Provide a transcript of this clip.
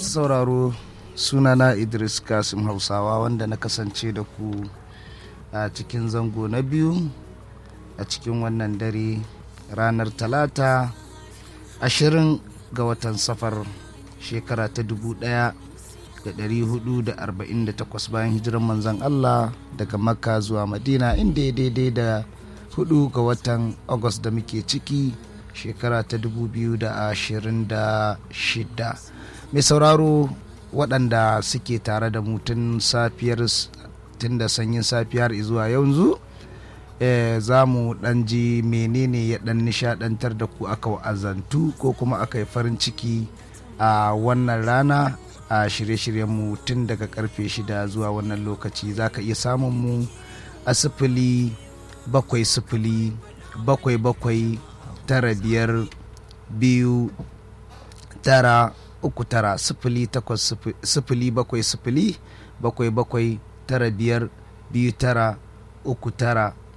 masu sauraro sunana idris kasim hausawa wanda na kasance da ku a cikin zango na biyu a cikin wannan dare ranar talata ashirin ga watan safar shekara ta dubu daya da dari hudu da arba'in da takwas bayan hijirar manzan allah daga makka zuwa madina inda ya daidai da hudu ga watan agus da muke ciki shekara ta dubu biyu da ashirin da shida mai sauraro waɗanda suke tare da mutum safiyar tun da sanyin safiyar zuwa yanzu e, za mu ɗan ji menene ya ɗan nishaɗantar da ku aka wa'azantu ko kuma aka yi farin ciki a wannan rana a shirye-shiryenmu tun daga karfe shida zuwa wannan lokaci za ka iya samun mu a sifili bakwai sifili bakwai bakwai tara biyar biyu tara uku tara sifili takwas sifili bakwai sifili bakwai bakwai tara biyar biyu tara uku tara